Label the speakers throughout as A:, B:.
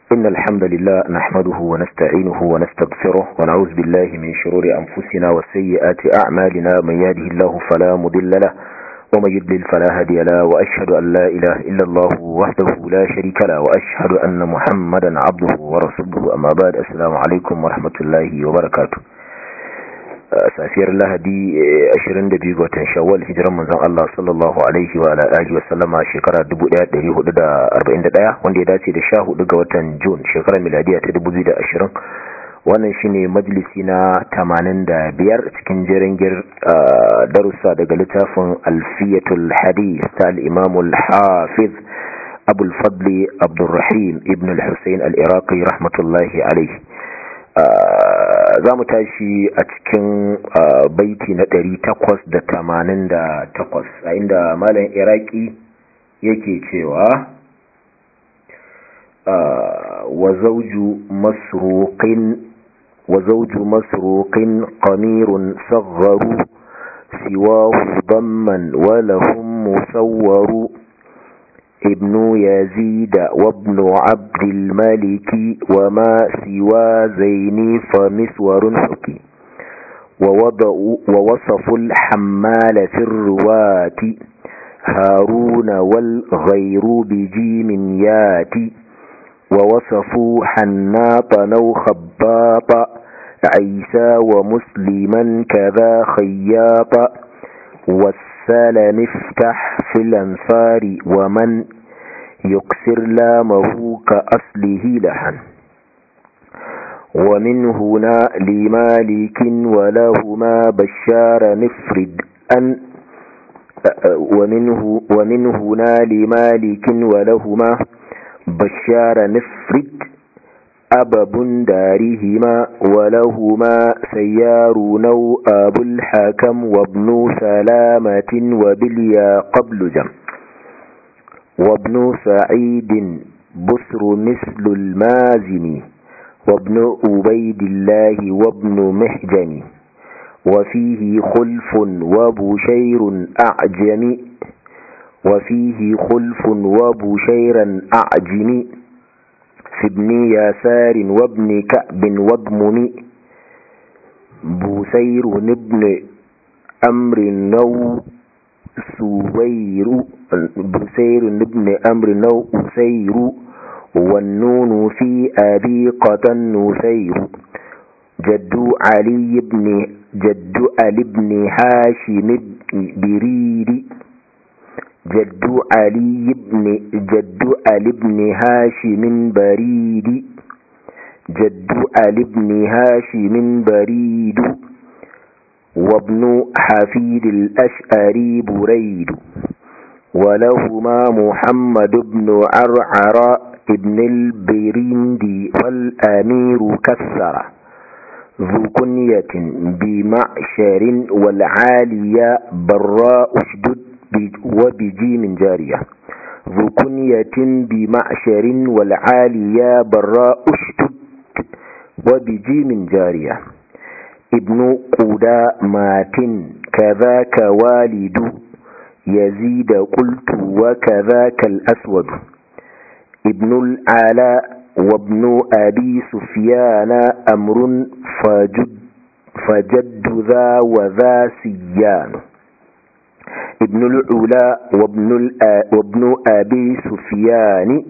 A: إن الحمد لله نحمده ونستعينه ونستغفره ونعوذ بالله من شرور أنفسنا وسيئات أعمالنا من يهده الله فلا مضل له ومن يضلل فلا هادي له وأشهد أن لا إله إلا الله وحده لا شريك له وأشهد أن محمدا عبده ورسوله أما بعد السلام عليكم ورحمة الله وبركاته safiyar lahadi 22 ga watan shawwal hijiran manzon Allah sallallahu alaihi wa alihi wa sallama shekara 1441 wanda ya dace da 14 ga watan June shekarar miladiya ta 2020 wannan shine majalisi na 85 cikin jeringir darussa daga littafin Alfiyatul Hadith ta al-Imam al-Hafiz Abu al-Fadl Abdurrahim ibn al-Husayn al-Iraqi rahmatullahi alaihi za mu tashi a cikin baiti na ɗari takwas da tamanin da takwas a inda malam iraki yake cewa wa zauju masruqin qamirun sagharu siwahu damman wa lahum musawwaru ابن يزيد وابن عبد الملك وما سوى زين فمسور حكي ووضعوا ووصفوا الحمال في الرواة هارون والغير بجيم ياتي ووصفوا حناطا أو خباطا عيسى ومسلما كذا خياطا والسلم افتح في الأنصار ومن يكسر لامه كأصله لحن ومن هنا لمالك ولهما بشار نفرد أن ومنه ومن هنا لمالك ولهما بشار نفرد أبب دارهما ولهما سيار نو أبو الحكم وابن سلامة وبليا قبل جم وابن سعيد بسر مثل المازن وابن أبيد الله وابن محجن وفيه خلف وبشير أعجم وفيه خلف وبشيرا أعجم في ابن يسار وابن كعب واضمم بوسير ابن أمر نو سوير بوسير ابن أمر نو أسير والنون في أبيقة نسير جد علي بن جد علي بن هاشم بريري جد علي بن جد علي بن هاشم بريد جد علي بن هاشم بريد وابن حفيد الأشعري بريد ولهما محمد بن عرعر ابن البرندي والأمير كسر ذو كنية بمعشر والعالية براء اشدد وبجيم جارية ذو كنية بمعشر والعالية براء اشتد وبجيم جارية ابن قدامات كذاك والد يزيد قلت وكذاك الأسود ابن العلاء وابن أبي سفيان أمر فجد, فجد ذا وذا سيان ابن العلا وابن, وابن أبي سفيان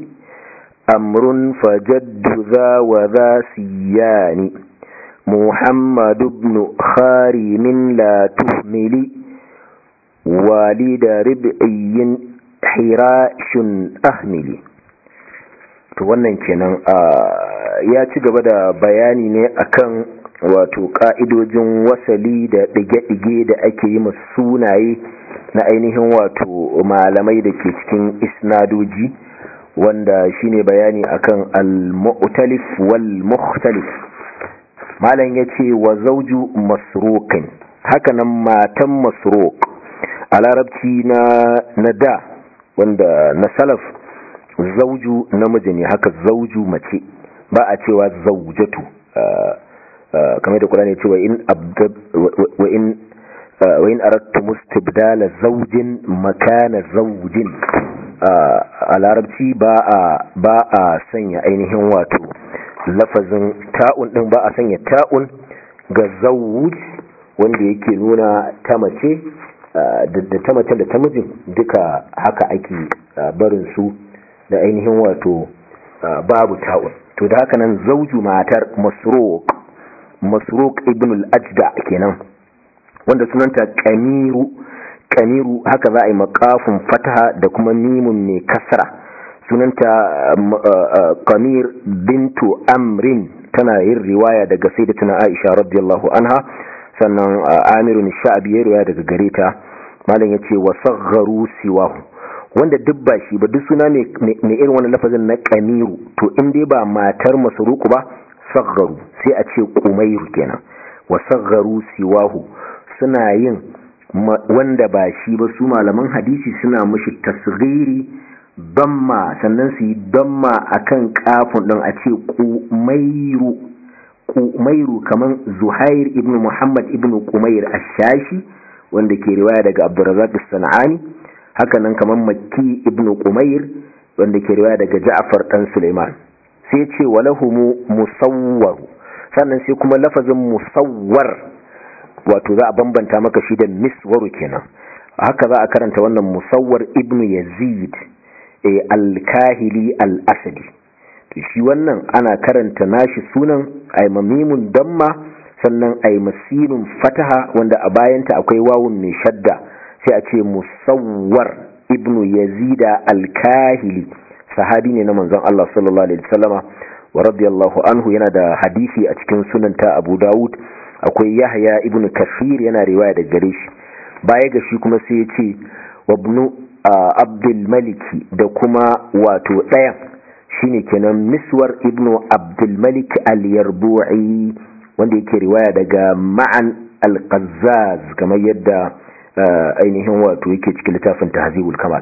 A: أمر فجد ذا وذا سيان محمد بن خارم لا تهمل والد ربعي حراش أهمل to wannan kenan ya ci gaba da bayani ne akan wato ka'idojin wasali da ɗige-ɗige da ake yi masu sunaye na ainihin wato malamai da ke cikin isnadoji wanda shine bayani akan al-mu'talif wal mukhtalif malam yace wa zawju masruqin hakanan matan masruq a larabci na na da wanda na salaf zauju namiji ne haka zauju mace ba a cewa zaujatu kamar da Qur'ani ya ce wa in wa in wa in aradtum istibdala zawjin makana zawjin a larabci ba a sanya ainihin wato lafazin ta'un din ba a sanya ta'un ga zawuj wanda yake nuna ta mace da ta mace da ta mijin duka haka ake barin su da ainihin wato babu ta'un to da haka nan zauju matar masruq masruq ibn al-ajda kenan wanda sunanta kamiru kamiru haka za a yi makafin fataha da kuma mimun mai kasra sunanta kamir bintu amrin tana yin riwaya daga sayyidatuna aisha radiyallahu anha sannan amirun sha'abi ya riwaya daga gare ta malam yace wa sagharu siwahu wanda duk ba shi ba duk suna mai irin wani lafazin na kamiru to in dai ba matar masruku ba sagharu sai a ce kumairu kenan wa sagharu siwahu suna yin wanda ba shi ba su malaman hadisi suna mushi tasghiri damma sannan su yi damma akan kafin din a ce kumairu kumairu kaman zuhair ibn muhammad ibn kumair ash-shashi wanda ke riwaya daga abdurrazzaq as-sanani haka nan kaman makki ibn kumair wanda ke riwaya daga ja'far dan suleiman sai ce walahumu musawwar sannan sai kuma lafazin musawwar wato za a bambanta maka shi da miswaru kenan haka za a karanta wannan musawwar ibnu yazid e al-kahili al-asadi to shi wannan ana karanta nashi sunan aimamimun damma sannan aimasinun fataha wanda a bayanta akwai wawun mai shadda sai a ce musawwar ibnu yazida al-kahili sahabi ne na manzon Allah sallallahu alaihi wasallama wa radiyallahu anhu yana da hadisi a cikin sunanta Abu Dawud akwai Yahya ibn Kafir yana riwaya da gare shi baya ga shi kuma sai ya ce wabnu Abdul Maliki da kuma wato ɗayan shine kenan Miswar ibn Abdul Malik al-Yarbu'i wanda yake riwaya daga Ma'an al-Qazzaz kamar yadda ainihin wato yake cikin littafin Tahzibul Kamal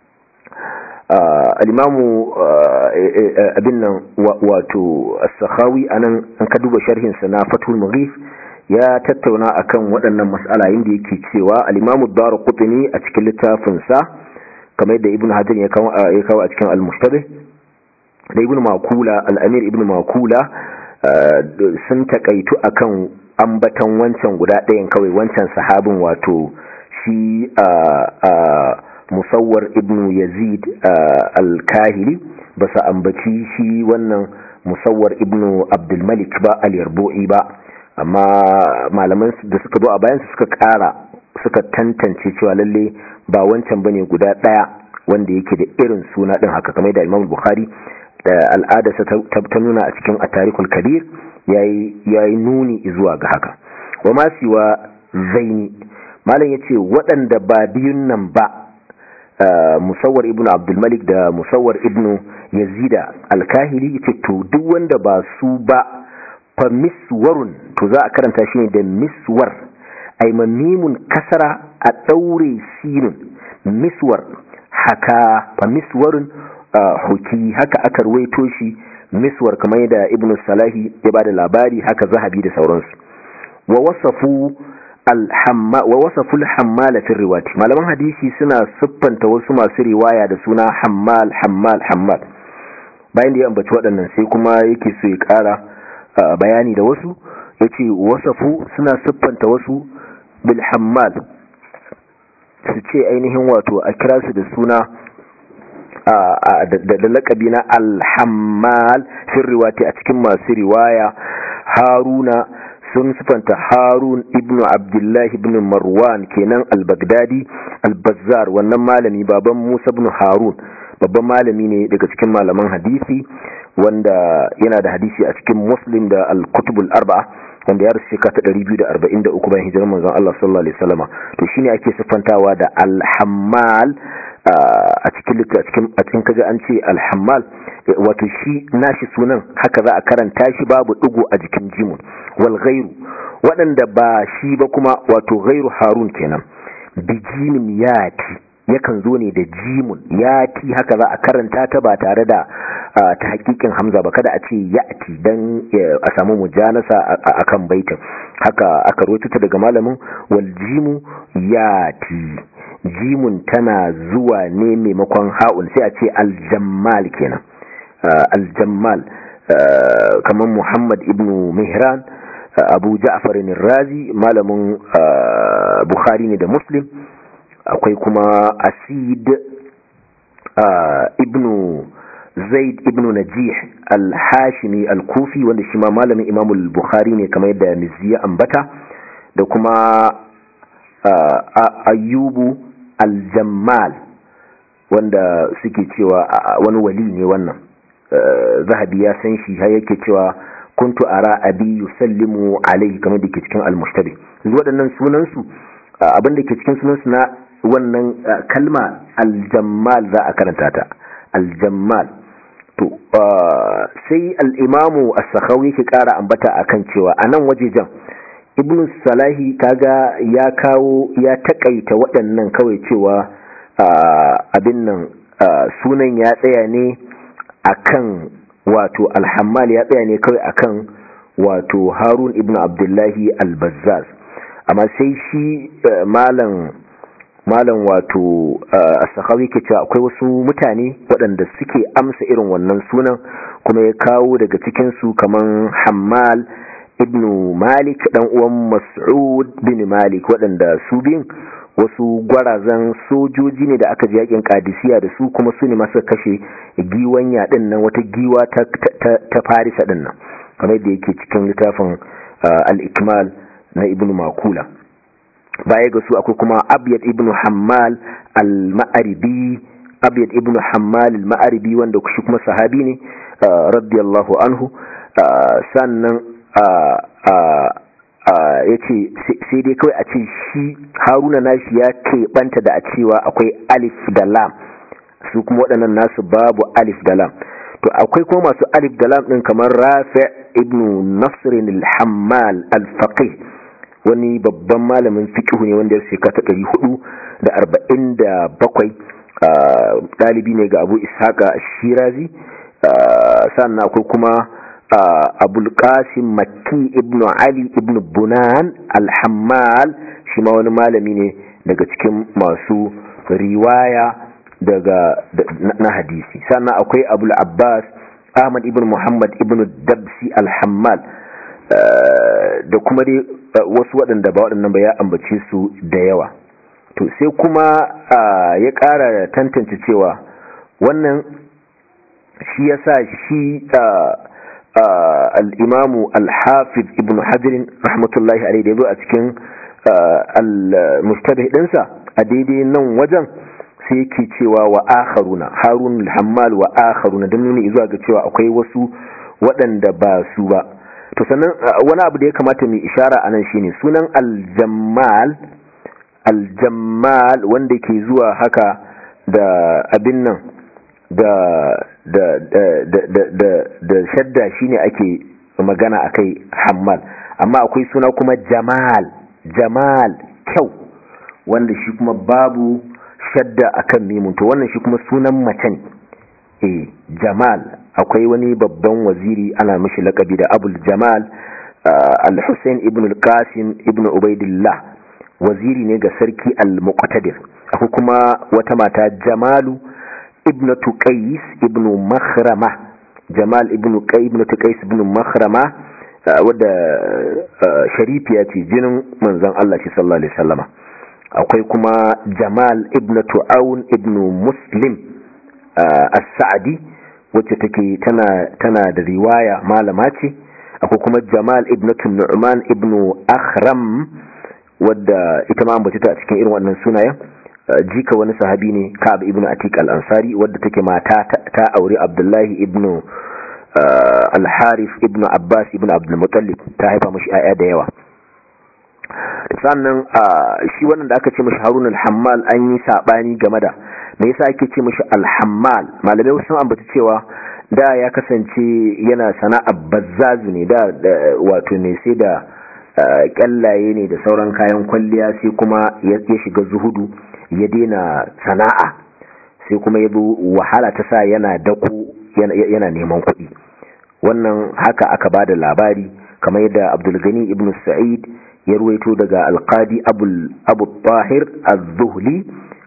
A: al-imamu abin nan wato as-sakhawi anan an ka duba sharhin sa na fathul mughif ya tattauna akan waɗannan mas'ala inda yake cewa al-imamu ad-darqutni a cikin littafin sa kamar yadda ibnu hajar ya kawo ya kawo a cikin al-mushtabih da ibnu makula al-amir ibnu makula sun takaitu akan ambatan wancan guda ɗayan kawai wancan sahabin wato shi musawwar ibnu yazid al-kahili ba sa ambaci shi wannan musawwar ibnu abdulmalik ba al-yarbu'i ba amma malaman da suka zo a bayan suka kara suka tantance cewa lalle ba wancan bane guda daya wanda yake da irin suna din haka kamar da Imam Bukhari da al'adarsa ta nuna a cikin at-tarikhul kabir yayi yayi nuni zuwa ga haka wa ma siwa zaini malam yace waɗanda ba biyun nan ba musawar ibn abdulmalik da musawar ibn yazida alkahili yace to duk wanda ba su ba fa miswarun to za a karanta shi ne da miswar ay mamimun kasara a daure sinun miswar haka fa miswarun huki haka aka ruwaito shi miswar kamar da ibn salahi ya bada labari haka zahabi da sauransu wa wasafu wa wasaful hammala fi riwati malaman hadisi suna siffanta wasu masu riwaya da suna hammal hammal hammal bayan da ya ambaci waɗannan sai kuma yake so ya ƙara bayani da wasu yace wasafu suna siffanta wasu bil hammal su ce ainihin wato a kira su da suna da lakabi na alhammal fi riwati a cikin masu riwaya haruna sun sifanta harun ibnu abdullahi ibn marwan kenan al-baghdadi al-bazzar wannan malami baban musa ibn harun babban malami ne daga cikin malaman hadisi wanda yana da hadisi a cikin muslim da al-kutubul arba'a wanda ya rasu shekara ta 243 bayan hijirar manzon Allah sallallahu alaihi wasallama to shine ake sifantawa da al-hammal a cikin cikin a cikin kaga an ce al-hammal wato shi nashi sunan haka za a karanta shi babu digo a jikin jimun wal ghairu waɗanda ba shi ba kuma wato ghairu harun kenan bijimin yati yakan zo ne da jimun yati haka za a karanta ta ba tare da ta hakikin hamza ba kada a ce yati dan a samu mujanasa akan baitin haka aka rawaito ta daga malamin wal jimu yati jimun tana zuwa ne maimakon ha'un sai a ce aljammal kenan aljammal kamar muhammad ibn mihran abu ja'farin razi malamin bukhari ne da muslim akwai kuma asid ibn zaid ibn najih al-hashimi al-kufi wanda shi ma malamin imamul bukhari ne kamar yadda mizziya ambata da kuma ayyubu al-jammal wanda suke cewa wani wali ne wannan zahabi ya san shi har yake cewa kuntu ara abi yusallimu alaihi kamar da ke cikin al-mushtabi waɗannan sunansu abin da ke cikin sunansu na wannan kalma al-jammal za a karanta ta al-jammal to sai al-imamu as-sakhawi yake ƙara ambata akan cewa anan wajejen ibn salahi kaga ya kawo ya takaita waɗannan kawai cewa abin nan sunan ya tsaya ne akan wato alhammal ya tsaya ne kawai akan wato harun ibn abdullahi al-bazzaz amma sai shi malam malam wato as-sakhawi ke cewa akwai wasu mutane waɗanda suke amsa irin wannan sunan kuma ya kawo daga cikin su kaman hammal ibn malik dan uwan mas'ud bin malik waɗanda su biyun wasu gwarazan sojoji ne da aka ji yakin kadisiya da su kuma su ne masu kashe giwanya din nan wata giwa ta, ta, farisa din nan kamar yadda yake cikin littafin al-ikmal na ibn makula baya ga su akwai kuma abyad ibn hammal al-ma'aribi abyad ibn hammal al-ma'aribi wanda shi kuma sahabi ne radiyallahu anhu sannan ya ce sai dai kawai a ce shi haruna nashi ya keɓanta da a cewa akwai alif da lam su kuma waɗannan nasu babu alif da lam to akwai kuma masu alif da lam ɗin kamar rafi ibn nasirin al-hammal al-faqih wani babban malamin fiqh ne wanda ya shekara ta ɗari hudu da arba'in da bakwai ɗalibi ne ga abu ishaqa shirazi sannan akwai kuma abul qasim makki ibnu ali ibnu bunan al-hammal shi ma wani malami ne daga cikin masu riwaya daga na hadisi sannan akwai abul abbas ahmad ibn muhammad ibn dabsi al-hammal da kuma dai wasu waɗanda ba waɗannan ba ya ambace su da yawa to sai kuma ya ƙara tantance cewa wannan shi yasa shi al'imamu al-hafiz ibn hajjirin rahmatullahi alaihi da ya zo a cikin al-mustabih ɗinsa a daidai nan wajen sai yake cewa wa akharuna harun al-hammal wa akharuna don nuni zuwa ga cewa akwai wasu waɗanda ba su ba to sannan wani abu da ya kamata mai ishara anan shine sunan al-jammal al-jammal wanda ke zuwa haka da abin nan da da da da da da shadda shine ake magana akai hammal amma akwai suna kuma jamal jamal kyau wanda shi kuma babu shadda akan mimun to wannan shi kuma sunan mace ne eh jamal akwai wani babban waziri ana mishi lakabi da abul jamal al-hussein ibn al-qasim ibn ubaidillah waziri ne ga sarki al-muqtadir akwai kuma wata mata jamalu ibnatu qais ibn makhrama jamal ibn qais ibnatu qais ibn makhrama wadda sharifiya ce jinin manzon Allah shi sallallahu alaihi wasallama akwai kuma jamal ibnatu aun ibn muslim as-sa'di wacce take tana tana da riwaya malama ce akwai kuma jamal ibnatu nu'man ibn akhram wadda ita ma ambace ta a cikin irin wannan sunayen jika wani sahabi ne ka'ab ibn atiq al-ansari wadda take mata ta aure abdullahi ibn al-harith ibn abbas ibn abdul muttalib ta haifa mashi ayya da yawa sannan shi wannan da aka ce mashi harun al-hammal an yi sabani game da me yasa ake ce mashi al-hammal malamai sun ambata cewa da ya kasance yana sana'a bazzazu ne da wato ne sai da kyallaye ne da sauran kayan kwalliya sai kuma ya shiga zuhudu ya daina sana'a sai kuma ya wahala ta sa yana dako yana neman kuɗi wannan haka aka ba da labari kamar yadda abdulgani ibn sa'id ya ruwaito daga alkadi abu tahir az-zuhli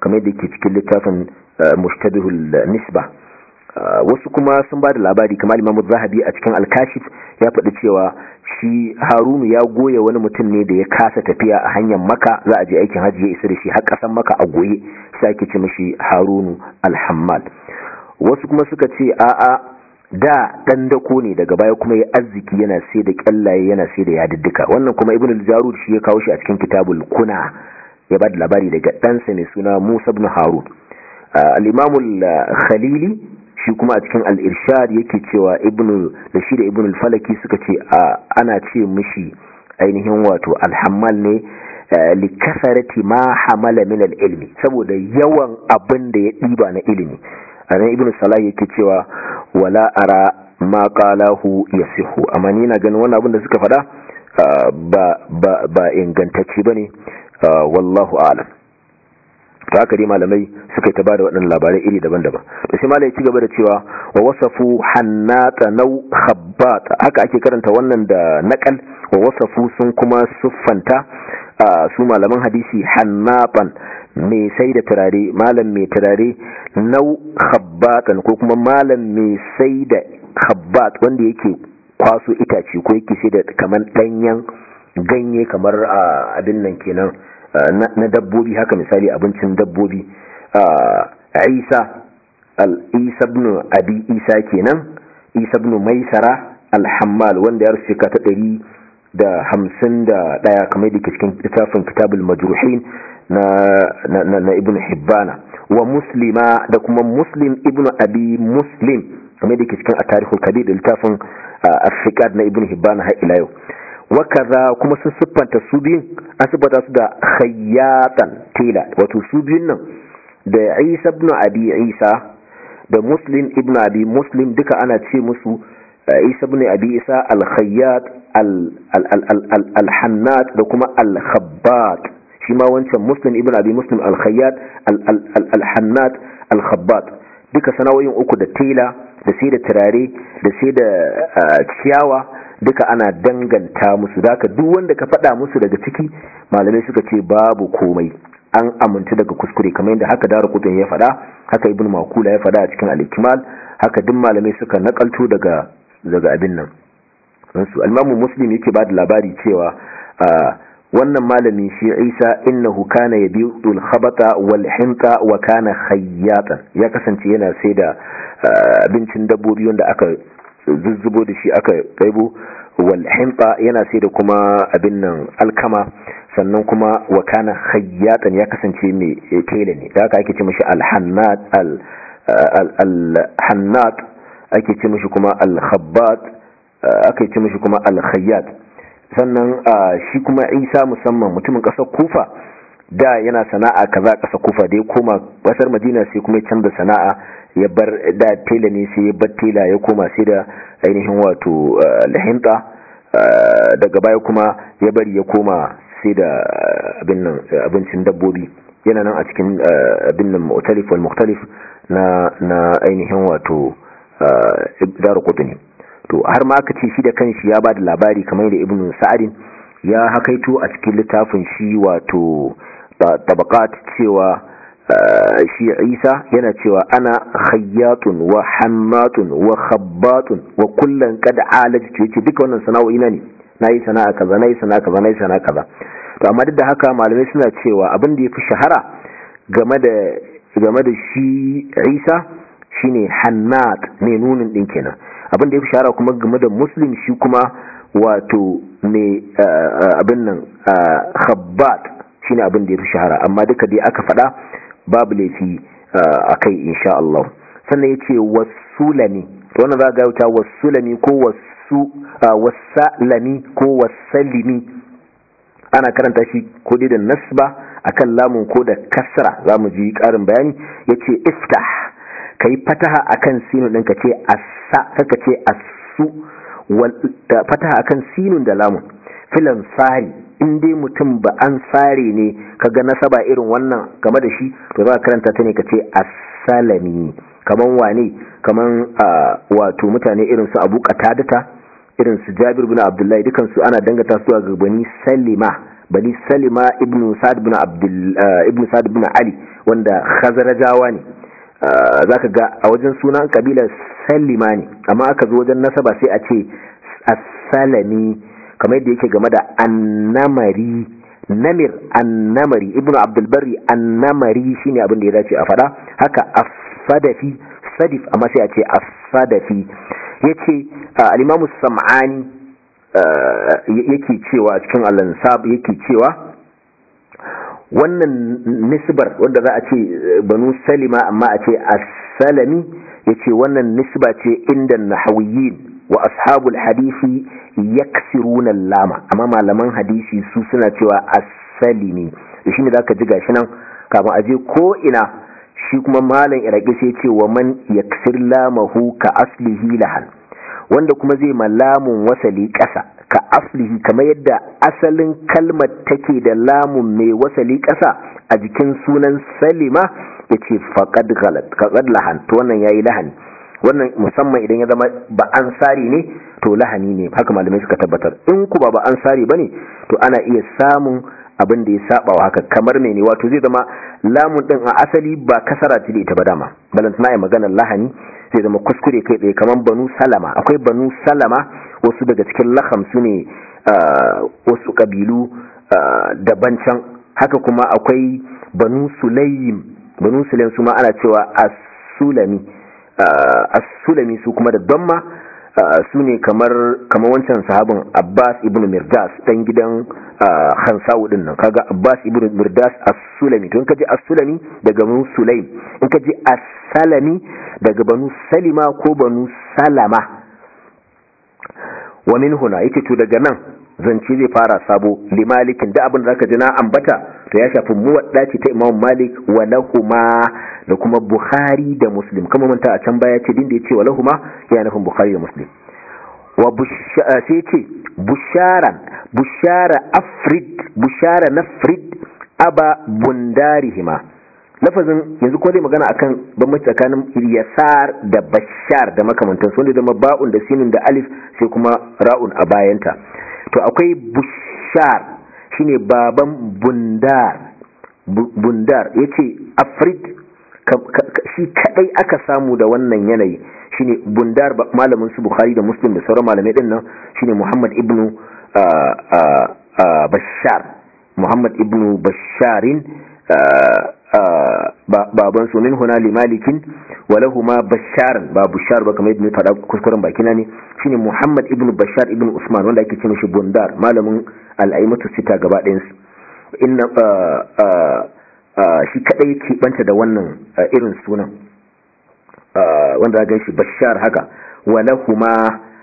A: kamar yadda yake cikin littafin mushtabihul nisba wasu kuma sun ba da labari kamar imamu zahabi a cikin alkashif ya faɗi cewa shi harunu ya goye wani mutum ne da ya kasa tafiya a hanyar maka za a je aikin hajji ya isa da shi har ƙasan maka a goye sai ake ce mashi harunu alhammal wasu kuma suka ce a'a da dan dako ne daga baya kuma ya arziki yana sai da kyallaye yana sai da yadiddika wannan kuma ibn al-jarud shi ya kawo shi a cikin kitabul kuna ya ba da labari daga ɗansa mai suna musa ibn harun al-imam al-khalili shi kuma a cikin al-irshad yake cewa ibn da shi da ibn al-falaki suka ce ana ce mishi ainihin wato al-hammal ne li kasarati ma hamala min al-ilmi saboda yawan abin da ya diba na ilimi anan ibn salah yake cewa wala ara ma qalahu yasihu amma ni na ganin wannan abin da suka faɗa ba ba ba ingantacce bane wallahu a'lam to haka dai malamai suka yi ta bada waɗannan labarai iri daban-daban to sai malai ci gaba da cewa wa wasafu hannata nau khabbat haka ake karanta wannan da naqal wa wasafu sun kuma suffanta su malaman hadisi hannatan mai sai da turare malam mai turare nau khabbatan ko kuma malam mai sai da khabbat wanda yake kwaso itace ko yake sai da kamar danyen ganye kamar abin nan kenan na dabbobi haka misali abincin dabbobi isa al-isa ibn abi isa kenan isa ibn maisara al-hammal wanda ya rufe ka ta ɗari da hamsin da ɗaya kamar da ke cikin littafin kitabul majruhin na, na, na, na ibn hibbana wa muslima da kuma muslim ibn abi muslim kamar da ke cikin a tarihul kabir da littafin afiqad na ibn hibbana har ila yau wakaza kuma sun siffanta su biyun an siffanta su da khayyatan tela wato su biyun nan da isa ibn abi isa da muslim ibn abi muslim duka ana ce musu isa ibn abi isa al-khayyat al-hannat da kuma al-khabbat shi ma wancan muslim ibn abi muslim al-khayyat al-hannat al-khabbat duka sana'o'in uku da tela da sai da turare da sai da ciyawa duka ana danganta musu da duk wanda ka faɗa musu daga ciki malamai suka ce babu komai an amince daga kuskure kamar yadda haka daru kutun ya faɗa haka ibn makula ya faɗa a cikin al-ikmal haka duk malamai suka nakalto daga daga abin nan su al-imamu muslim yake ba da labari cewa wannan malami shi Isa innahu kana yabiul khabata wal hinta wa kana khayyatan ya kasance yana sai da abincin dabbobi wanda aka zuzzubo da shi aka kaibo wal hinta yana sai da kuma abin nan alkama sannan kuma wa kana khayyatan ya kasance mai tela ne da haka ake ce mishi al-hannat al-hannat ake ce mishi kuma al-khabbat ake ce mishi kuma al-khayyat sannan shi kuma Isa musamman mutumin kasar Kufa da yana sana'a kaza kasar Kufa da ya koma kasar Madina sai kuma ya canza sana'a ya bar da tela ne sai ya bar tela ya koma sai da ainihin wato lahinta daga baya kuma ya bari ya koma sai da abincin dabbobi yana nan a cikin abin nan mu'talif wal mukhtalif na na ainihin wato daru qutni to har ma aka ce shi da kanshi ya bada labari kamar da ibnu sa'adin ya hakaito a cikin littafin shi wato tabaqat cewa shi Isa yana cewa ana khayyatun wa hammatun wa khabbatun wa kullan qad alajtu yace duka wannan sana'o'i na ne nayi sana'a kaza nayi sana'a kaza nayi sana'a kaza to amma duk da haka malamai suna cewa abin da yafi shahara game da game da shi Isa shine hannat ne nunin din kenan abin da yafi shahara kuma game da muslim shi kuma wato ne abin nan khabbat shine abin da yafi shahara amma duka dai aka faɗa babu laifi a kai insha Allah sannan ya ce wasulami wannan za ga wuta wasulami ko wasu wasalami ko wasalimi ana karanta shi ko dai da nasba akan lamun ko da kasra za mu ji ƙarin bayani ya ce iftah ka yi fataha akan sinu ɗin ka ce asa kaka ce asu fataha akan sinun da lamun filan sari in dai mutum ba an sare ne kaga nasaba irin wannan game da shi to za ka karanta ta ne ka ce asalami kaman wane kaman wato mutane irin su abu qatadata irin su jabir bin abdullahi dukan su ana dangata su ga bani salima bani salima ibnu sa'd ibn abdul ibnu sa'd ibn ali wanda khazrajawa ne zaka ga a wajen sunan kabilar salima ne amma aka zo wajen nasaba sai a ce as-salami kamar yadda yake game da annamari namir annamari ibnu abdul barri annamari shine abin da ya dace a fada haka as-sadafi sadif amma sai a ce as-sadafi yace al-imamu sam'ani yake cewa cikin al-ansab yake cewa wannan nisbar wanda za a ce banu salima amma a ce as-salami yace wannan nisba ce inda nahawiyyin wa ashabul hadisi yaksiruna lama amma malaman hadisi su suna cewa as-salimi shi ne zaka ji gashi nan kafin aje ko ina shi kuma malam iraki sai ce wa man yaksir lamahu ka aslihi lahan wanda kuma zai malamun wasali ƙasa ka aslihi kamar yadda asalin kalmar take da lamun mai wasali ƙasa a jikin sunan salima ya ce faƙad lahan to wannan ya yi lahani wannan musamman idan ya zama ba ansari ne to lahani ne haka malamai suka tabbatar in ku ba ba ansari ba ne to ana iya samun abin da ya saba wa haka kamar ne ne wato zai zama lamun din a asali ba kasara ce da ita ba dama balantana ya maganar lahani zai zama kuskure kai tsaye kamar banu salama akwai banu salama wasu daga cikin laham su ne wasu kabilu daban can haka kuma akwai banu sulaim banu sulaim su ma ana cewa as-sulami as-sulami su kuma da damma su ne kamar wancan sahabin abbas ibn mirdas dan gidan hansawu din nan kaga abbas ibn mirdas as-sulami to in kaji as-sulami daga banu sulaim in kaji as-salami daga banu salima ko banu salama wa min huna yake to daga nan zance zai fara sabo li malikin da abin da zaka ji na ambata to ya shafi muwadda ce ta imam malik wa lahuma da kuma bukhari da muslim kuma manta a can baya ce din da yace wa lahuma yana nufin bukhari da muslim wa sai ce busharan bushara afrid bushara nafrid aba bundarihima lafazin yanzu ko dai magana akan bambanci tsakanin yasar da bashar da makamantansu wanda da ba'un da sinin da alif sai kuma ra'un a bayanta to akwai bushar shine baban bundar bundar yace afrid shi kadai aka samu da wannan yanayi shine bundar malamin su bukhari da muslim da sauran malamai din nan shine muhammad ibnu bashar muhammad ibnu basharin baban su min huna limalikin walahuma basharan ba bushar ba kamar yadda faɗa kuskuren bakina ne shine muhammad ibn bashar ibn usman wanda ake ce mishi bundar malamin al'aimatu sita gaba ɗayansu inna shi kaɗai yake banta da wannan irin sunan wanda ga shi bashar haka walahuma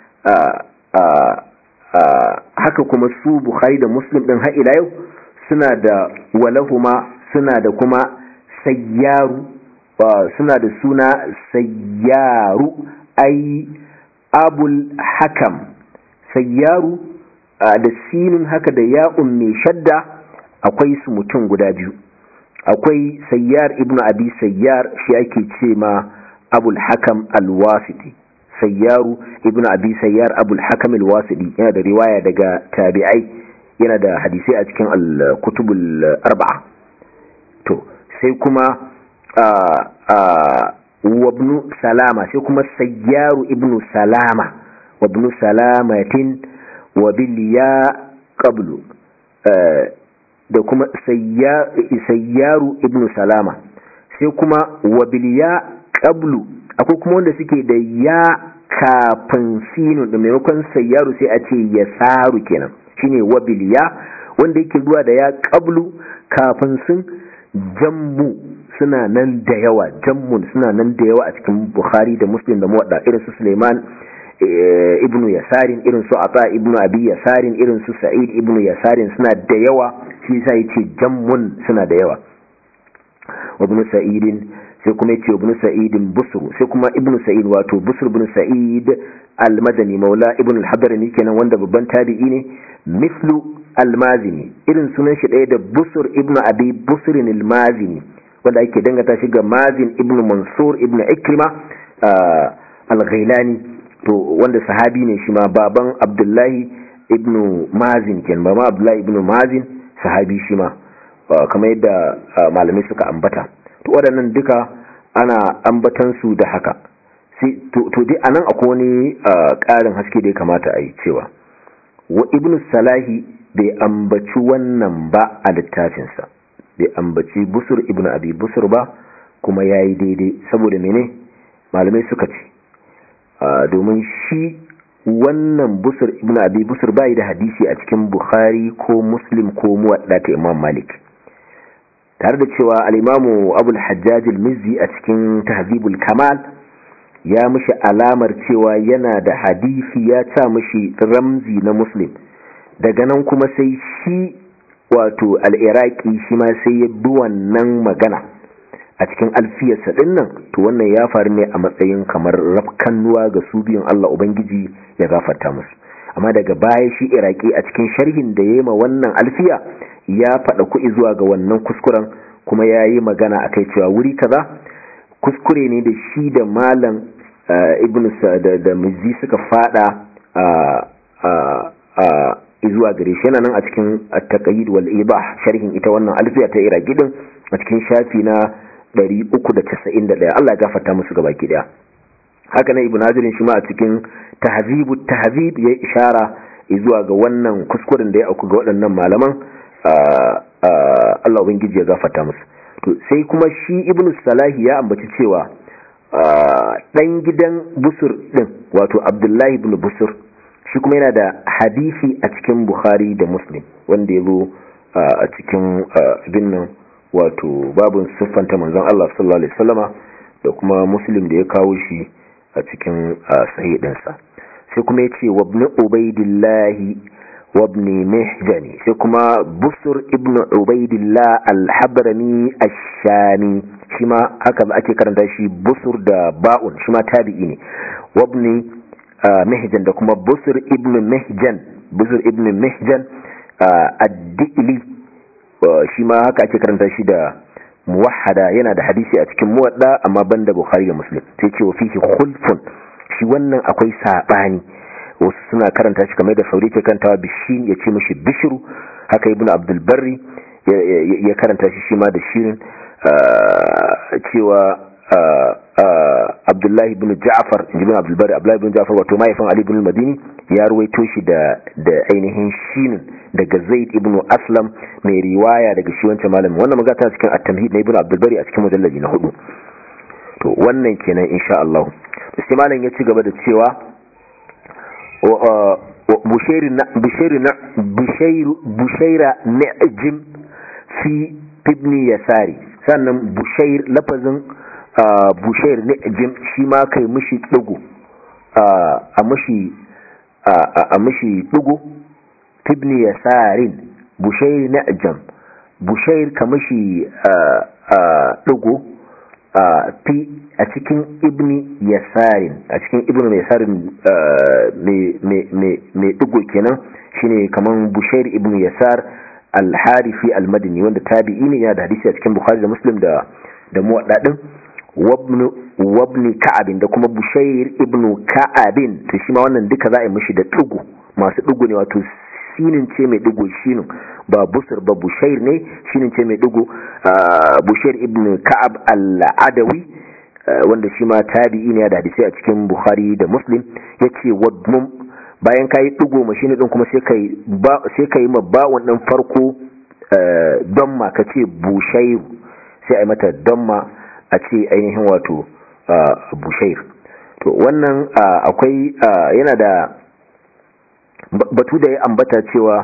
A: haka kuma su bukhari da muslim ɗin har ila yau suna da walahuma suna da kuma sayyaru suna da suna sayyaru ai abul hakam sayyaru da sinin haka da ya'un mai shadda akwai su mutum guda biyu akwai sayyar ibnu abi sayyar shi ake ce ma abul hakam alwasiti sayyaru ibnu abi sayyar abul hakam alwasiti yana da riwaya daga tabi'ai yana da hadisai a cikin al-kutubul arba'a to sai kuma wabnu salama sai kuma sayyaru ibnu salama wabnu salamatin wabiliya qablu da kuma sayyaru ibnu salama sai kuma wabiliya qablu akwai kuma wanda suke da ya kafin sinu da maimakon sayyaru sai a ce ya saru kenan shine wabiliya wanda yake zuwa da ya qablu kafin sun jammu suna nan da yawa jammun suna nan da yawa a cikin bukhari da muslim da muwadda irin su suleiman ibnu yasarin irin su ata ibnu abi yasarin irin su sa'id ibnu yasarin suna da yawa shi yasa yace jammun suna da yawa ibnu sa'idin sai kuma yace ibnu sa'idin busru sai kuma ibnu sa'id wato busr ibn sa'id al-madani maula ibnu al-hadrami kenan wanda babban tabi'i ne mislu al-mazini irin sunan shi ɗaya da busur ibn abi busrin al-mazini wanda ake dangata shi ga mazin ibn mansur ibn ikrima al-ghailani to wanda sahabi ne shi ma baban abdullahi ibn mazin kenan baban abdullahi ibn mazin sahabi shi ma kamar yadda malamai suka ambata to waɗannan duka ana ambatan su da haka to dai anan akwai wani ƙarin haske da ya kamata a yi cewa wa ibn salahi bai ambaci wannan ba a littafinsa bai ambaci busur ibn abi busur ba kuma ya yi daidai saboda mene malamai suka ce domin shi wannan busur ibn abi busur bai da hadisi a cikin bukhari ko muslim ko muwadda ta imam malik tare da cewa al-imamu abul hajjaj al-mizzi a cikin tahzibul kamal ya mishi alamar cewa yana da hadisi ya ta mishi ramzi na muslim daga nan kuma sai shi wato al-iraqi shi ma sai ya bi wannan magana a cikin alfiyarsa din nan to wannan ya faru ne a matsayin kamar rafkannuwa ga su biyun Allah Ubangiji ya gafarta musu amma daga baya shi iraki a cikin sharhin da ya yi ma wannan alfiya ya faɗa kuɗi zuwa ga wannan kuskuren kuma ya yi magana a kai cewa wuri kaza kuskure ne da shi da malam ibn da mizi suka faɗa zuwa gare shi yana nan a cikin at-taqyid wal ibah sharhin ita wannan alfiya ta iraki din a cikin shafi na 391 Allah ya gafarta musu gabaki daya haka nan ibnu hazirin shi ma a cikin tahzibu tahzib ya ishara zuwa ga wannan kuskuren da ya auku ga waɗannan malaman Allah ubangiji ya gafarta musu to sai kuma shi ibnu salahi ya ambaci cewa dan gidan busur din wato abdullahi ibn busur shi kuma yana da hadisi a cikin bukhari da muslim wanda ya zo a cikin abin nan wato babin siffanta manzon Allah sallallahu alaihi wasallama da kuma muslim da ya kawo shi a cikin sahih ɗinsa sai kuma ya ce wabni ubaidillahi wabni mihjani sai kuma busur ibn ubaidillah al-habrani ash-shami shi ma haka ake karanta shi busur da ba'un shi ma tabi'i ne wabni mihjan da kuma busur ibn mihjan busur ibn mihjan ad-dili shi ma haka ake karanta shi da muwahhada yana da hadisi a cikin muwadda amma banda bukhari da muslim sai ce wa fihi khulfun shi wannan akwai sabani wasu suna karanta shi kamar da sauri ke karantawa bishin ya ce mishi bishiru haka ibnu abdul barri ya karanta shi shi ma da shirin cewa abdullahi ibn ja'far ibn abdul barri abdullahi ibn ja'far wato mahaifin ali ibn madini ya ruwaito shi da da ainihin shinin daga zaid ibn aslam mai riwaya daga shi wancan malamin wannan magana cikin at-tamhid na ibn abdul bari a cikin mujallaji na hudu to wannan kenan insha Allah sai malam ya ci gaba da cewa bushairi na bushairi na bushairu bushaira na'jim fi ibn yasari sannan bushair lafazin bushair na'jim shi ma kai mishi dugu a mishi a mishi dugu ibn yasarin bushair na'jam bushair kamashi dugo fi a cikin ibni yasarin a cikin ibn yasarin mai dugo kenan shine kaman bushair ibn yasar al-harifi al-madini wanda tabi'i ne yana da hadisi a cikin bukhari da muslim da da muwaddadin wabni ka'abin da kuma bushair ibn ka'abin to shi ma wannan duka za a yi mishi da dugo masu dugo ne wato sinin ce mai digo shinin ba busur ba bushair ne shinin ce mai digo bushair ibn ka'ab al-adawi wanda shi ma tabi'i ne da hadisi a cikin bukhari da muslim yace wadmum bayan kai digo mashini din kuma sai kai ba sai kai ma ba wannan farko don ma kace bushair sai ai mata don ma a ce ainihin wato bushair to wannan akwai yana da batu da ya ambata cewa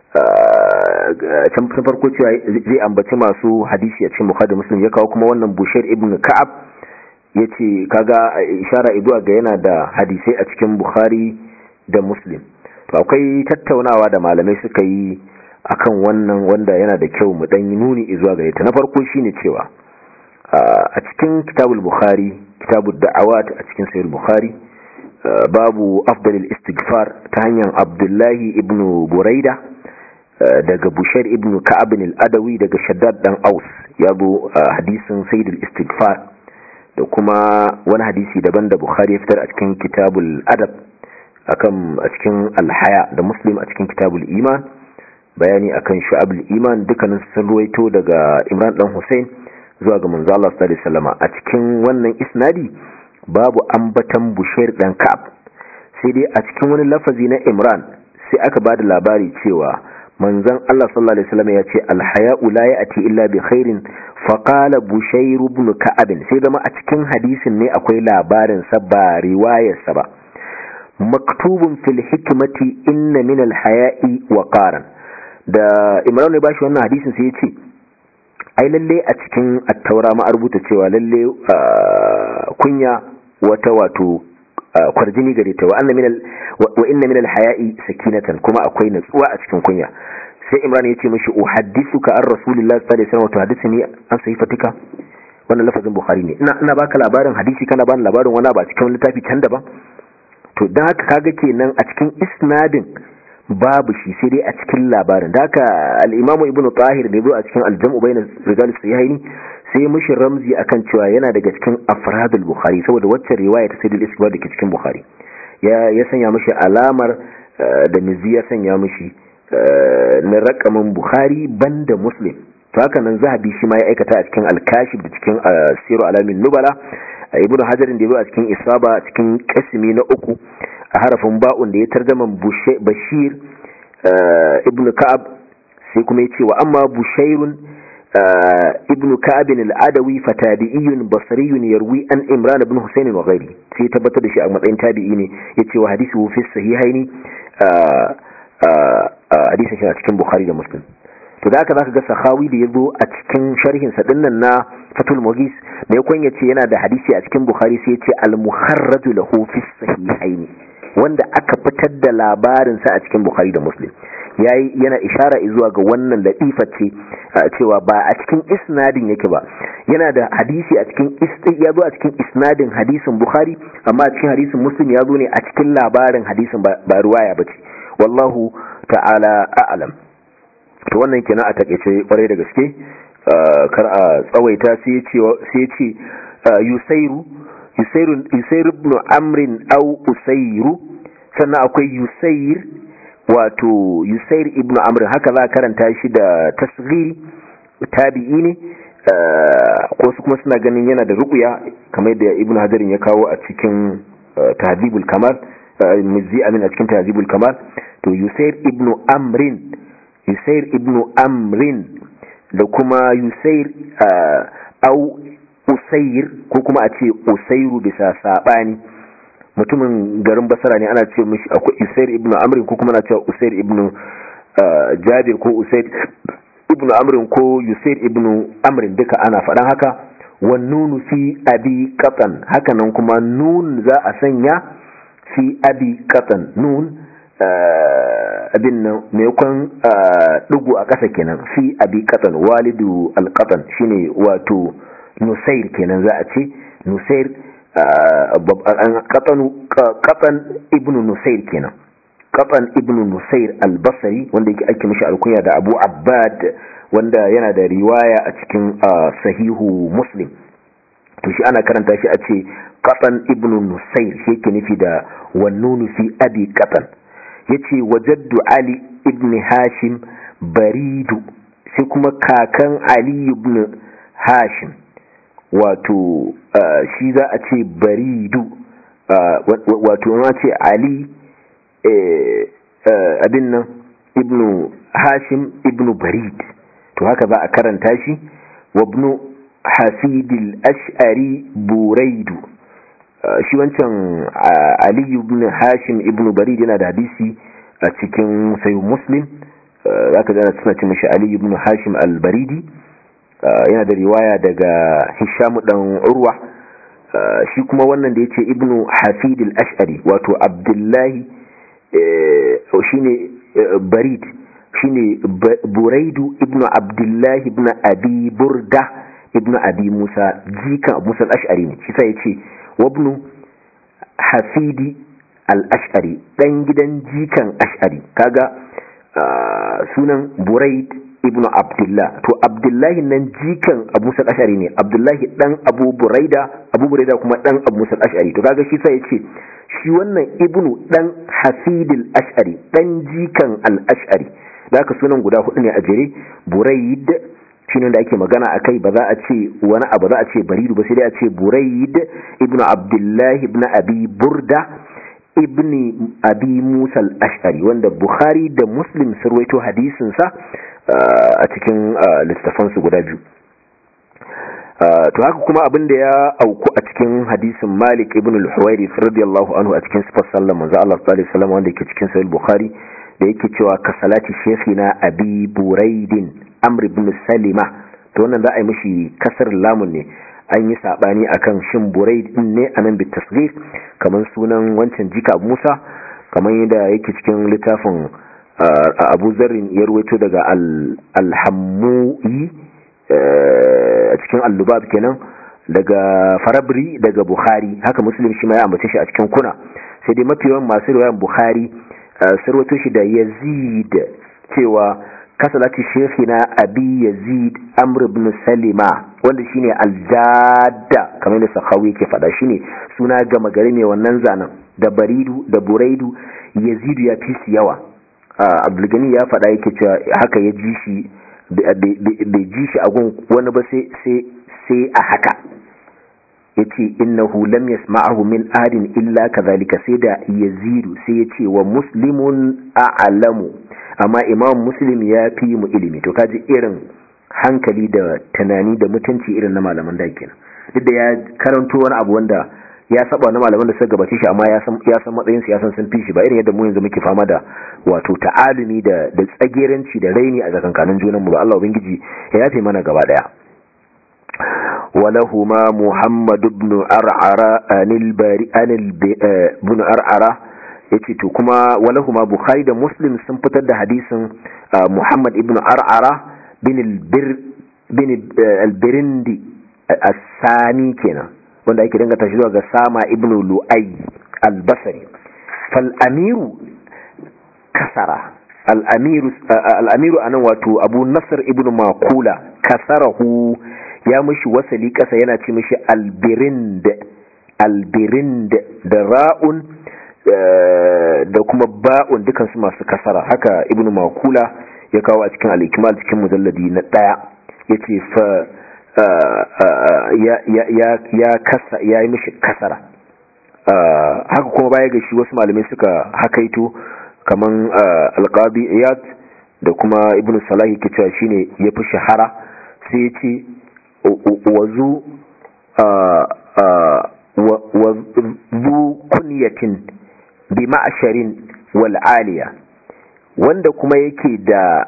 A: can farko cewa zai ambaci masu hadisi a cikin bukhari muslim ya kawo kuma wannan bushir ibn ka'ab ya ce kaga ishara iduwa ga yana da hadisai a cikin bukhari da muslim to akwai tattaunawa da malamai suka yi akan wannan wanda yana da kyau mu dan yi nuni izuwa gare ta na farko shine cewa a cikin kitabul bukhari kitabul da'awat a cikin sahih bukhari babu afdalil istighfar ta hanyar abdullahi ibn buraida daga bushar ibn ka'ab al-adawi daga shaddad dan aus ya zo hadisin sayyidul istighfar da kuma wani hadisi daban da bukhari ya fitar a cikin kitabul adab akan a cikin alhaya da muslim a cikin kitabul iman bayani akan shu'abul iman dukkanin sun ruwaito daga Imran dan Hussein zuwa ga manzo Allah sallallahu alaihi wasallam a cikin wannan isnadi babu ambatan Bushair dan Ka'ab sai dai a cikin wani lafazi na Imran sai aka bada labari cewa manzon Allah sallallahu alaihi wasallam ya ce alhaya'u la ya'ti illa bi khairin fa qala Bushair ibn Ka'ab sai zama a cikin hadisin ne akwai labarin sa ba riwayar sa ba maktubun fil hikmati inna min alhaya'i wa qaran da Imran ne bashi wannan hadisin sai ya ce ai lalle a cikin attaura ma rubuta cewa lalle kunya wata wato kwarjini gare ta wa inna min alhaya'i sakinatan kuma akwai natsuwa a cikin kunya sai imran ya ce mishi uhaddithuka an rasulillahi sallallahu alaihi wasallam to hadithini an sahifatika wannan lafazin bukhari ne ina ina baka labarin hadisi kana bani labarin wani ba cikin littafi can daban to dan haka kaga kenan a cikin isnadin babu shi sai dai a cikin labarin da haka al-imamu ibnu tahir da zo a cikin al-jam'u bayna rijal sahihaini sai mushi ramzi akan cewa yana daga cikin afradul bukhari saboda wacce riwaya ta sayyidul isbad da ke cikin bukhari ya ya sanya mishi alamar da mizi ya sanya mishi na rakamin bukhari banda muslim to haka nan zahabi shi ma ya aikata a cikin al-kashif da cikin siru alamin nubala ibnu hajarin da ya zo a cikin isaba cikin kasimi na uku a harafin ba'un da ya tarjaman bashir ibn ka'ab sai kuma ya ce wa amma bushairun ibn ka'abin al'adawi fatabi'iyun basariyun yarwi an imran ibn husayn wa ghairi sai tabbatar da shi a matsayin tabi'i ne ya ce wa hadisi fi sahihaini hadisin shi a cikin bukhari da muslim to da haka zaka ga sahawi da yazo a cikin sharhin sa dinnan na fatul mughis me yakon yace yana da hadisi a cikin bukhari sai yace al muharraj lahu fi sahihaini wanda aka fitar da labarin sa a cikin bukhari da muslim yayi yana ishara zuwa ga wannan latifa ce cewa ba a cikin isnadin yake ba yana da hadisi a cikin ya zo a cikin isnadin hadisin bukhari amma a cikin hadisin muslim ya zo ne a cikin labarin hadisin ba ruwaya bace wallahu ta'ala a'lam to wannan kenan a takeice kwarai da gaske kar a tsawaita sai ya ce yusairu yusairu yusairu ibn amrin au usairu sannan akwai yusair wato yusair ibn amr haka za karanta shi da tasghiri tabi'i ne ko su kuma suna ganin yana da ruqya kamar da ibn hadarin ya kawo a cikin tahdhibul kamal mizzi amin a cikin tahdhibul kamal to yusair ibn amrin yusair ibn amrin da kuma yusair au usair ko kuma a ce usairu bisa sabani mutumin garin basara ne ana ce mishi akwai usair ibn amrin ko kuma na cewa usair ibn jabir ko usair ibn amrin ko usair ibn amrin duka ana faɗan haka wannunu fi abi qatan haka nan kuma nun za a sanya fi abi qatan nun abin nan maimakon ɗigo a ƙasa kenan fi abi qatan walidu alqatan shine wato nusair kenan za a ce nusair katan ibn nusair kenan katan ibn nusair albasari wanda yake ake mishi alkunya da abu abbad wanda yana da riwaya a cikin sahihu muslim to shi ana karanta shi a ce katan ibn nusair shi yake nufi da wannunu fi abi katan yace wajaddu ali ibn hashim baridu sai kuma kakan ali ibn hashim wato shi za a ce baridu wato ma ce ali abin nan ibnu hashim ibnu barid to haka za a karanta shi wabnu hasidil ash'ari buraidu shi wancan ali ibn hashim ibnu barid yana da hadisi a cikin sayu muslim za ka zana suna ce mashi ali ibn hashim al-baridi yana da riwaya daga hishamu dan urwa shi kuma wannan da yace ibnu hafid al-ash'ari wato abdullahi shine barid shine buraidu ibnu abdullahi ibn abi burda ibnu abi musa jikan abu musa al-ash'ari ne shi sai yace wabnu hafidi al-ash'ari dan gidan jikan ash'ari kaga sunan buraid ibnu abdullah to abdullahi nan jikan abu musa ashari ne abdullahi dan abu buraida abu buraida kuma dan abu musa ashari to kaga shi sai ya ce shi wannan ibnu dan hasidil ashari dan jikan al ashari da aka sunan guda hudu ne a jere buraid shine da ake magana akai ba za a ce wani abu za a ce baridu ba sai dai a ce buraid ibnu abdullahi ibnu abi burda ibni abi musa al-ash'ari wanda bukhari da muslim sun rawaito hadisin sa a cikin littafan su guda biyu to haka kuma abin da ya auku a cikin hadisin malik ibn al-huwairi radiyallahu anhu a cikin sifar sallar manzo Allah sallallahu alaihi wasallam wanda yake cikin sahih bukhari da yake cewa ka salati shaykhina abi buraidin amr ibn salima to wannan za a yi mishi kasar lamun ne an yi sabani akan shin buraid din ne anan bi tasghir kaman sunan wancan jika Musa kaman yadda yake cikin littafin Abu Zarrin ya ruwaito daga al-Hammui a cikin al-Lubab kenan daga Farabri daga Bukhari haka Muslim shi ma ya ambace shi a cikin kuna sai dai mafi yawan masu riwayan Bukhari sarwato shi da Yazid cewa kasalati shekina abi yazid amr ibn salima wanda shine aljada kamar da sahawi yake fada shine suna gama gari mai wannan zanen da baridu da buraidu yazidu ya fi su yawa abdulgani ya fada yake cewa haka ya ji shi bai ji shi a gun wani ba sai a haka yace innahu lam yasma'ahu min ahadin illa kadhalika sai da yazidu sai yace wa muslimun a'lamu amma imam muslim ya fi mu ilimi to kaji irin hankali da tunani da mutunci irin na malaman da kenan duk da ya karanto wani abu wanda ya saba na malaman da suka gabace shi amma ya san ya san matsayin su ya san sun fi shi ba irin yadda mu yanzu muke fama da wato ta'alumi da da tsageranci da raini a tsakankanin junan mu ba Allah ubangiji ya yafe mana gaba daya ولهما محمد بن أرعرة عن الباري عن بن أرعرة yace to kuma walahuma bukhari da muslim sun fitar da hadisin muhammad ibn ar'ara bin albir bin albirindi as-sani kenan wanda ake dangata shi zuwa ga sama ibn lu'ay al-basri fal amiru kasara al-amiru al-amiru anan wato abu nasr ibn maqula kasarahu ya mishi wasali kasa yana ce mishi albirind albirind da ra'un da kuma ba'un dukansu masu kasara haka ibn makula ya kawo a cikin al'ikimal cikin mujalladi na ɗaya ya ce fa ya kasa ya yi mishi kasara haka kuma baya ga shi wasu malamai suka hakaito kaman alƙabi iyad da kuma ibn salahi ke cewa shine ya fi shahara sai ya ce wazu wazu kunyatin bi ma'asharin wal'aliya wanda kuma yake da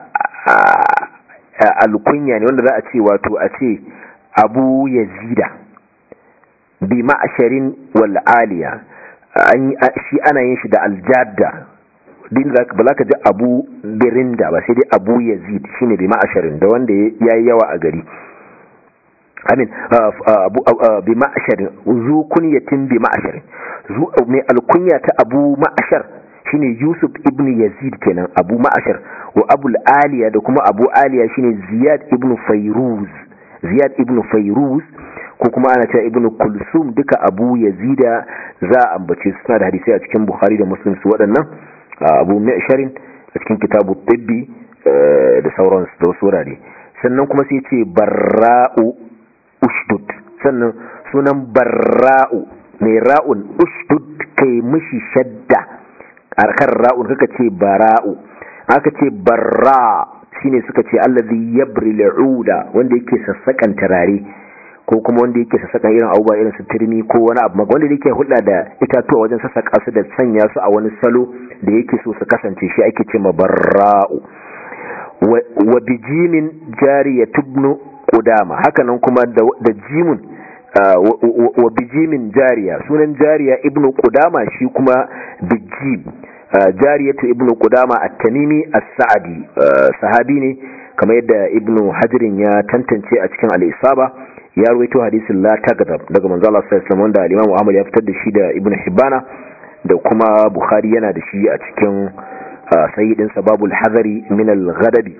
A: alkunya ne wanda za a ce wato a ce abu yazida bi ma'asharin wal'aliya shi ana yin shi da aljada din ba za ka ji abu birinda ba sai dai abu yazid shine bi ma'asharin da wanda ya yi yawa a gari amin bi ma'asharin zu kunyatin bi ma'asharin zu mai alkunya ta abu ma'ashar shine yusuf ibn yazid kenan abu ma'ashar wa abul aliya da kuma abu aliya shine ziyad ibn fayruz ziyad ibn fayruz ko kuma ana cewa ibn kulsum duka abu yazida za a ambace su suna da hadisai a cikin bukhari da muslim su waɗannan abu ma'asharin a cikin kitabu tibbi da sauransu da wasu wurare sannan kuma sai ce barra'u ushdud sannan sunan barra'u mai ra'un ushdud kai mishi shadda kan ra'un kaka ce bara'u aka ce barra shine suka ce allazi yabri al'uda wanda yake sassakan tarare ko kuma wanda yake sassakan irin abubuwa irin su turmi ko wani abu wanda yake hulɗa da itatuwa wajen sassaka su da sanya su a wani salo da yake so su kasance shi ake ce ma barra'u wa bijimin jariya tubnu kudama hakanan kuma da jimun wa bijimin jariya sunan jariya ibnu kudama shi kuma bijim jariyatu ibnu kudama at-tamimi as-sa'di sahabi ne kamar yadda ibnu hajirin ya tantance a cikin al-isaba ya rawaito hadisin la tagadab daga manzo Allah sallallahu alaihi wasallam wanda al-imam Ahmad ya fitar da shi da ibnu hibbana da kuma bukhari yana da shi a cikin sayyidin sababul hazari min al-ghadabi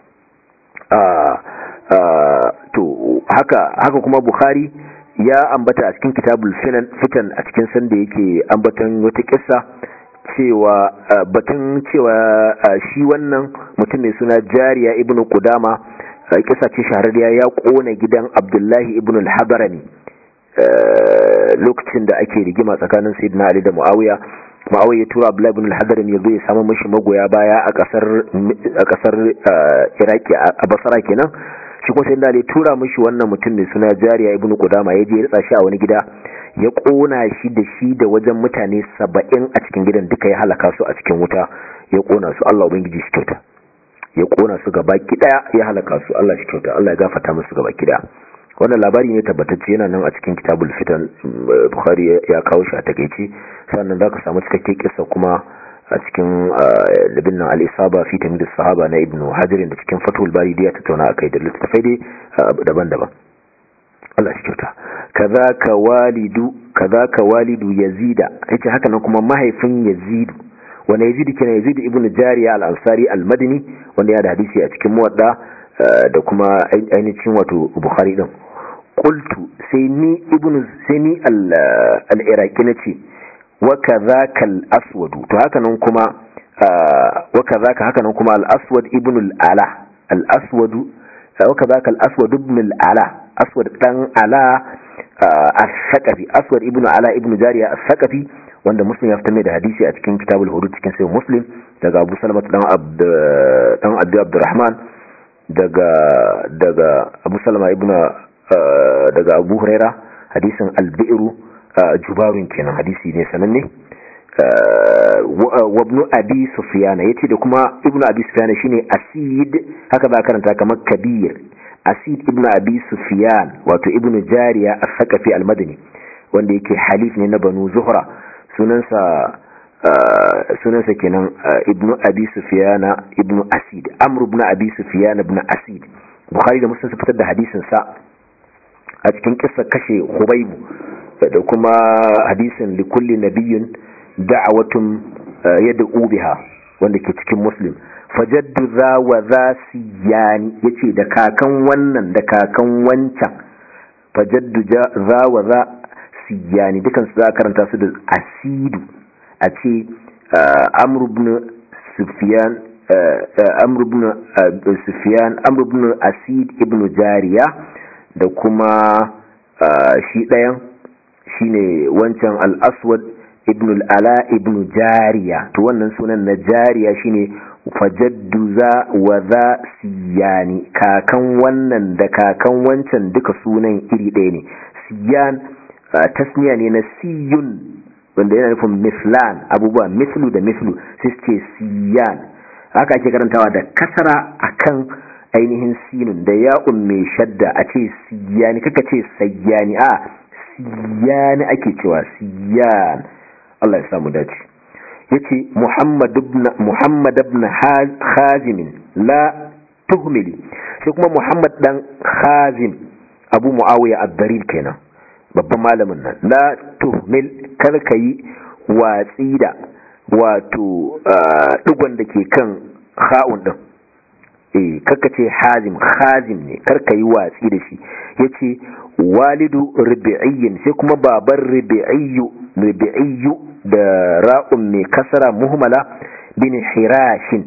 A: to haka haka kuma bukhari ya ambata a cikin kitabul fitan a cikin sanda yake ambatan wata kissa cewa batun cewa shi wannan mutum mai suna jariya ibnu kudama kisa ce shahararriya ya kona gidan abdullahi ibnu al-hadarani lokacin da ake rigima tsakanin sayyidina ali da muawiya muawiya ya tura abdullahi ibn al-hadarani ya zo ya samu mishi magoya baya a kasar a kasar iraki a basra kenan shi kuma sayyidina ali tura mishi wannan mutum mai suna jariya ibnu kudama ya je ya ritsa shi a wani gida ya kona shi da shi da wajen mutane saba'in a cikin gidan duka ya halaka su a cikin wuta ya kona su Allah ubangiji shi kyauta ya kona su gaba daya ya halaka su Allah shi kyauta Allah ya gafarta musu gaba daya wannan labari ne tabbatacce yana nan a cikin kitabul fitan bukhari ya kawo shi a takeice sannan zaka samu cikakken kissa kuma a cikin libin nan al-isaba fi tamyiz sahaba na ibnu hajar da cikin fatul bari da ya tattauna akai da littafai dai daban-daban Allah shi kyauta kazaka walidu kazaka walidu yazida yace haka nan kuma mahaifin yazidu wanda yazidu kenan yazidu ibnu jariya al-ansari al-madini wanda ya da hadisi a cikin muwadda da kuma ainihin wato bukhari din qultu sai ni ibnu sai ni al-iraqi nace wa kazaka al-aswad to haka nan kuma wa kazaka haka nan kuma al-aswad ibnu al-ala al-aswad wa kazaka al-aswad ibnu al-ala aswad dan ala as-saqafi aswad ibnu ala ibnu jariya as-saqafi wanda muslim ya fitar mai da hadisi a cikin kitabul hudud cikin sahih muslim daga abu salama dan abd dan abd abdurrahman daga daga abu salama ibnu daga abu huraira hadisin al-bi'ru jubarun kenan hadisi ne sananne wa ibn abi sufyan yace da kuma ibnu abi sufyan shine asid haka ba karanta kamar kabir asid ibn abi sufyan wato ibn jariya as-saqafi al-madani wanda yake halif ne na banu zuhra sunansa sunansa kenan ibn abi sufyan ibn asid amr ibn abi sufyan ibn asid bukhari da muslim su fitar da hadisin sa a cikin kissa kashe hubaybu da kuma hadisin likulli nabiyyin da'awatun yad'u biha wanda ke cikin muslim fajaddu za wa za siyani ya ce da kakan wannan da kakan wancan fajaddu za wa za siyani dukansu za a karanta su da asidu a ce amurbin sufiyan amurbin sufiyan amurbin asid ibn jariya da kuma shi ɗayan shine wancan al-aswad ibn al-ala ibn jariya to wannan sunan na jariya shine fajaddu za wa za siyani kakan wannan da kakan wancan duka sunan iri ɗaya ne siyan tasniya ne na siyun wanda yana nufin mislan abubuwa mislu da mislu sai ce siyan haka ake karantawa da kasara akan ainihin sinun da ya'un mai shadda a ce siyani kaka ce sayyani a siyani ake cewa siyan Allah ya samu dace yace Muhammad ibn Muhammad ibn Khazim la tuhmili sai kuma Muhammad dan Khazim Abu Muawiya ad-Darir kenan babban malamin nan la tuhmil kar kai watsi da wato digon da ke kan kha'un din eh karka ce hazim khazim ne karka yi watsi da shi yace walidu rubi'iyyin sai kuma baban rubi'iyyu rubi'iyyu da ra'un mai kasara muhmala bin hirashin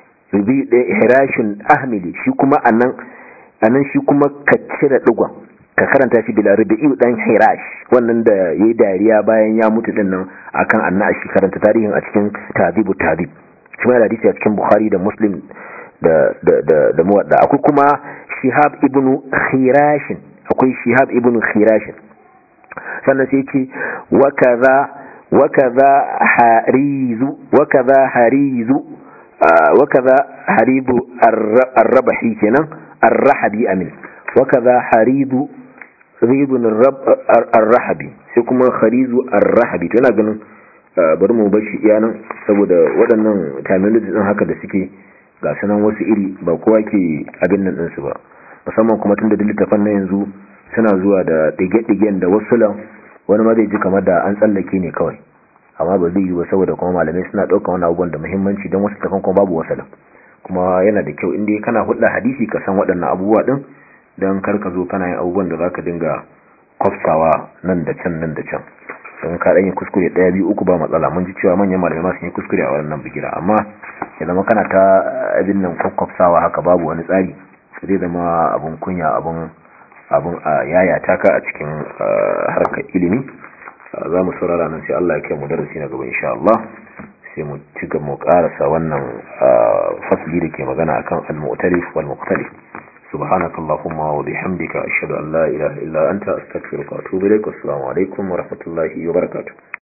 A: hirashin ahmili shi kuma anan anan shi kuma ka cire digon ka karanta shi bila rubi'iyyu dan hirash wannan da yayi dariya bayan ya mutu din nan akan annashi karanta tarihin a cikin tabibu tabib shi ma hadisi a cikin bukhari da muslim da da da da muwadda akwai kuma shihab ibnu khirashin akwai shihab ibnu khirashin sannan sai ce wa kaza wa kaza harizu wa kaza harizu wa kaza haribu ar-rabahi kenan ar-rahabi amin wa kaza haridu ridun ar-rahabi sai kuma kharizu ar-rahabi to ina ganin bari mu bar shi iyanan saboda waɗannan terminology din haka da suke ga sanan wasu iri ba kowa ke abin nan ɗinsu ba musamman kuma tun da littafan na yanzu suna zuwa da ɗige-ɗigen da wasu lan wani ma zai ji kamar da an tsallake ne kawai amma ba zai yi ba saboda kuma malamai suna ɗaukar wani abubuwan da muhimmanci don wasu tafan kuma babu wasu kuma yana da kyau inda kana hulɗa hadisi ka san waɗannan abubuwa ɗin don kar ka zo kana yin abubuwan da za ka dinga kwafsawa nan da can nan da can sun ka dan yi kuskure daya biyu uku ba matsala mun ji cewa manyan malamai ma sun yi kuskure a wannan bigira amma ya zama kana ta abin nan kwakwafsawa haka babu wani tsari zai zama abun kunya abun abun a yayata ka a cikin harkar ilimi za mu saurara nan sai Allah ya kai mu darasi na gaba insha Allah sai mu ci gaba mu karasa wannan fasli da ke magana akan al-mu'talif wal mukhtalif subhanakallahumma wa bihamdika ashhadu an la ilaha illa anta astaghfiruka wa atubu ilaik assalamu alaikum wa rahmatullahi wa barakatuh